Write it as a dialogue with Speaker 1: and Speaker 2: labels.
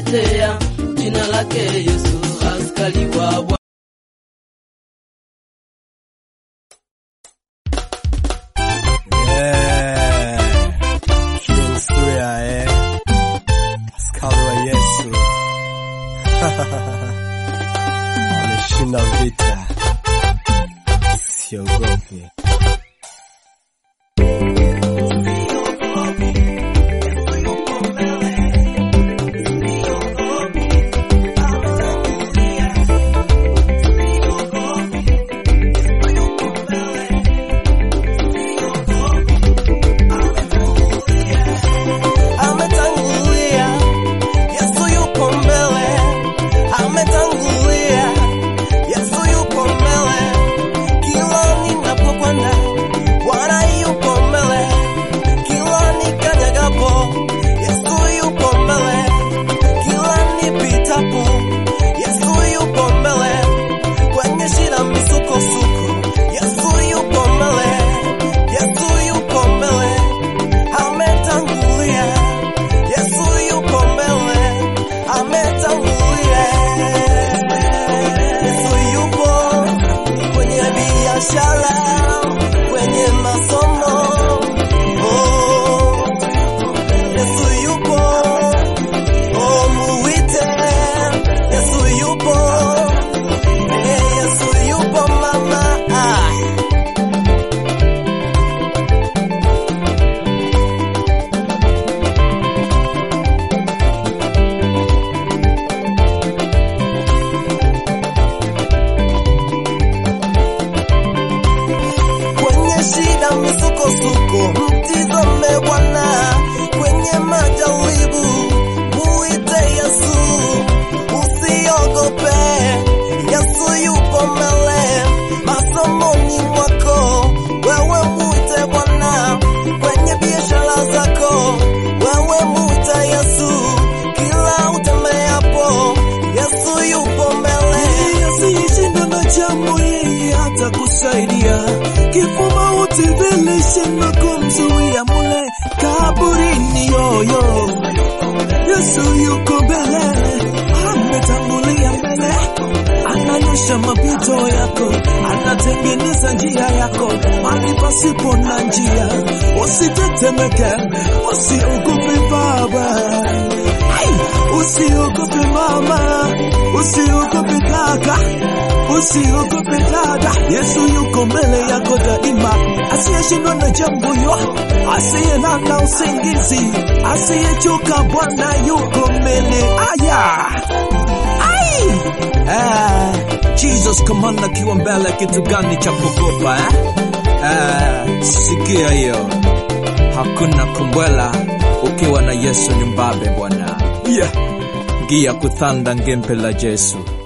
Speaker 1: kutetea jina lake Yesu, askari wa Bwana.
Speaker 2: Yeah. True story, eh? Askari wa Yesu wameshinda vita, siogopi.
Speaker 3: ametangulia, Yesu yupo mbele, ametangulia, Yesu yupo mbele, kila ninapokwenda Bwana yupo mbele, kila nikanyagapo Yesu yupo mbele, kila nipitapo Yesu yupo mbele, kwenye shida misukosuko Yesu yupo mbele, Yesu yupo mbele, ametangulia. Yesu yupo mbele, ametangulia. Yesu yupo kwenye biashara, kwenye masomo. Oh, Yesu yupo, oh muite. Yesu yupo, eh, Yesu yupo mama. Ah. kwenye shida misukosuko, mtizame Bwana kwenye majaribu, muite Yesu, usiogope. Yesu yupo mbele masomoni mwako, wewe muite Bwana kwenye biashara zako, wewe muite Yesu kila utembeapo, Yesu yupo mbele.
Speaker 4: asiyeshindwa na jambo, yeye atakusaidia. Kifo mauti vilishindwa kumzuia mule kaburini. Yoyo, Yesu yuko mbele, ametangulia mbele, ananyosha mapito yako, anatengeneza njia yako mahali pasipo na njia. Usitetemeke, usiogope baba. Ai, Usiogope mama, usiogope kaka, usiogope dada. Yesu yuko mbele yako daima, asiyeshindwa na jambo yo, asiyelala usingizi, asiyechoka. Bwana yuko mbele. Aya, ai, ah, Jesus kamanda akiwa mbele, kitu gani cha kuogopa eh? Ah, sikia hiyo hakuna kumbwela ukiwa na Yesu ni mbabe bwana. Yeah. Gia kuthanda ngempe la Yesu